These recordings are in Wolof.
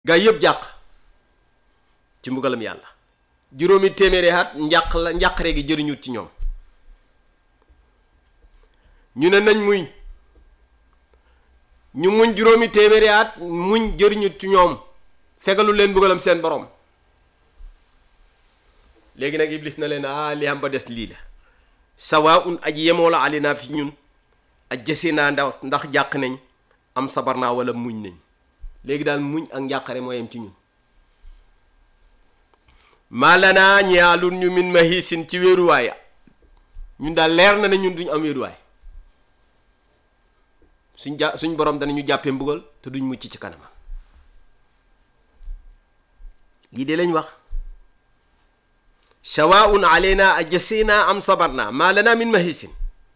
gaa yëpp jàq ci mbugalam yàlla juróomi téeméeri at njàq la njàqare gi jëriñut ci ñoom ñu ne nañ muñ ñu muñ juróomi téeméeri at muñ jëriñut ci ñoom fegalu leen mbugalam seen borom léegi nag iblis na leen ah li am ba des lii la sawaa un aji yemoo la alinaa fi ñun aj jësi naa ndax ndax jàq nañ am sabar naa wala muñ nañ léegi daal muñ ak njàqare moo yem ci ñun maalanaa ñaalun ñu min mahisin ci wéeruwaay ñun daal leer na ne ñun duñ am wéeruwaay suñ jà suñ borom danañu jàppee mbugal te duñ mucc ci kanamam lii de lañ wax sawaun alayna ajasina am sabarna ma lana min mahisin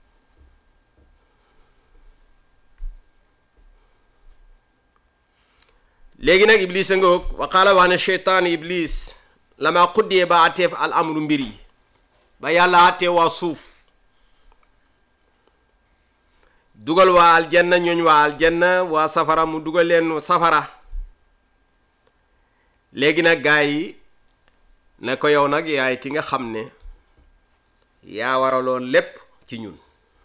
léegi nag iblis a ngoog wa qaala wax ne cheytaan iblis lama xuddee ba atteef al amru mbir yi ba yàlla attee waa suuf dugal waa aljanna ñooñ waa aljanna waa safara mu dugal leen safara léegi nag gaa yi ne ko yow nag yaay ki nga xam ne yaa waraloon lépp ci ñun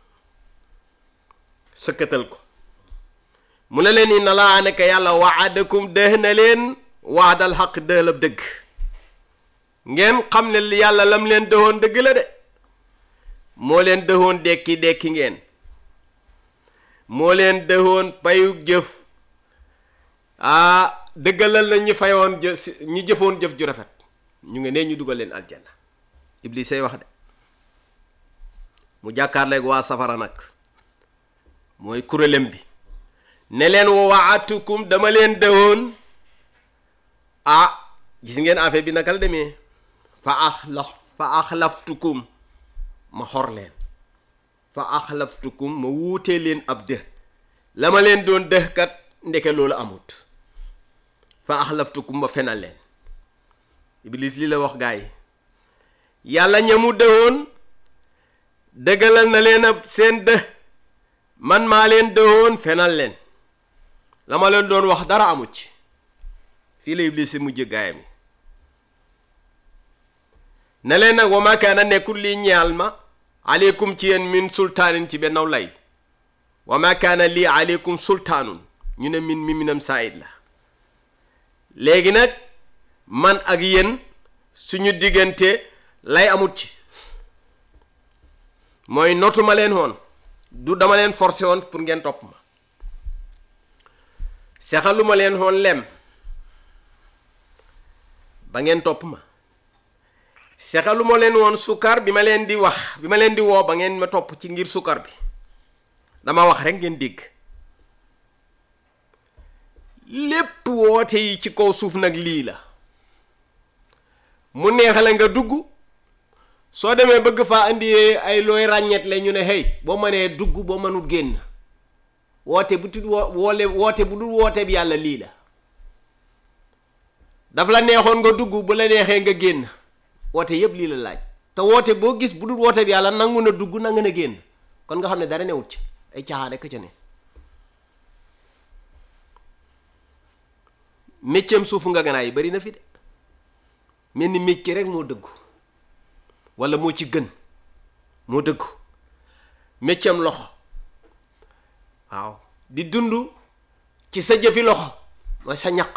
sëkkatal ko mu ne leen inna laa nekk yàlla waadakum dëh na leen waadal xaq dëhlab dëgg ngeen xam ne yàlla lam leen dëhoon dëgg la de moo leen dëhoon dekki dekki ngeen moo leen dëhoon payu jëf ah dëggalal na ñi fayoon jë ñi jëfoon jëf ju rafet ñu ngi nee ñu dugal leen aljanna iblis say wax de mu jàkkaarleeg waa safara nag mooy kuréelam bi ne leen waatukum dama leen dëwoon ah gis ngeen affaire bi naka la demee fa axlaf fa axlaftukum ma xor leen fa axlaftukum ma wuutee leen ab dëh la ma leen doon dëh kat ndeke loolu amut fa axlaftukum ma fenal leen iblis li la wax gaa yi yàlla ñamu dëwoon dëggalal na leen ab seen dëh man maa leen dëwoon fenal leen la ma leen doon wax dara amu ci fii la iblis si mujj gaayam yi ne leen nag wa ma kaana nekkul lii ñaal ma aleykum ci yéen min sultaanin ci bennaw lay wa ma kaana lii aleykum sultaanun ñu ne min mi minam saayid la léegi nag man ak yéen suñu diggante lay amut ci mooy notuma leen woon du dama leen forcé woon pour ngeen topp ma sexaluma leen woon lem ba ngeen topp ma sexaluma leen woon sukkar bi ma leen di wax bi ma leen di woo ba ngeen ma topp ci ngir sukkar bi dama wax rek ngeen dégg lépp woote yi ci kaw suuf nag lii la mu neexale nga dugg soo demee bëgg faa indi ay looy ràññeet la ñu ne hey boo mënee dugg boo mënul génn woote bu tudd woole woote bu dul woote bi yàlla lii la daf la neexoon nga dugg bu la neexee nga génn woote yépp lii la laaj te woote boo gis bu dul woote bi yàlla nangu na dugg nangu na génn kon nga xam ne dara newut ci ay caaxaan rek ca ne mécceem suufu nga ganaay yi bari na fi de mel ni mécce rek moo dëggu walla moo ci gën moo dëggu mécceem loxo waaw di dund ci sa jëfi loxo mooy sa ñaq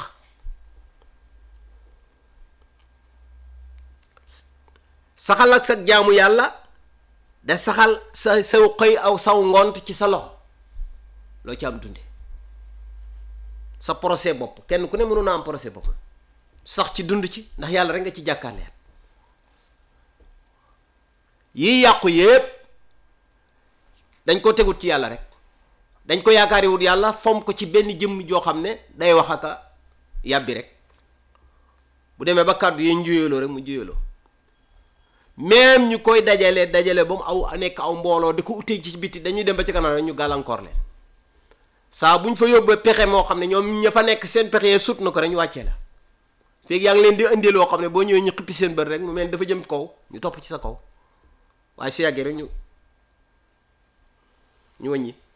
saxal ak sa jaamu yàlla da saxal sa saw xëy aw saw ngont ci sa loxo loo ci am dunde sa procès bopp kenn ku ne mënu naa am procès bopp sax ci dund ci ndax yàlla rek nga ci jàkkaarloo yii yàqu yépp dañ ko tegut ci yàlla rek dañ ko yaakaari wut yàlla fom ko ci benn jëmm joo xam ne day wax aka yàbbi rek bu demee ba kàddu yi njuyaloo rek mu njuyaloo même ñu koy dajale dajale ba mu aw nekk aw mbooloo di ko utee ci biti dañuy dem ba ci kanam rek ñu gàllankoor leen saa bu ñu fa yóbbee pexe moo xam ne ñoom ña fa nekk seen pexe yee sut na ko rek ñu wàccee la feeg yaa ngi leen di indi loo xam ne boo ñëwee ñu xippi seen bët rek mu mel dafa jëm kaw ñu topp ci sa kaw waaye su yàggee rek ñu ñu wàññi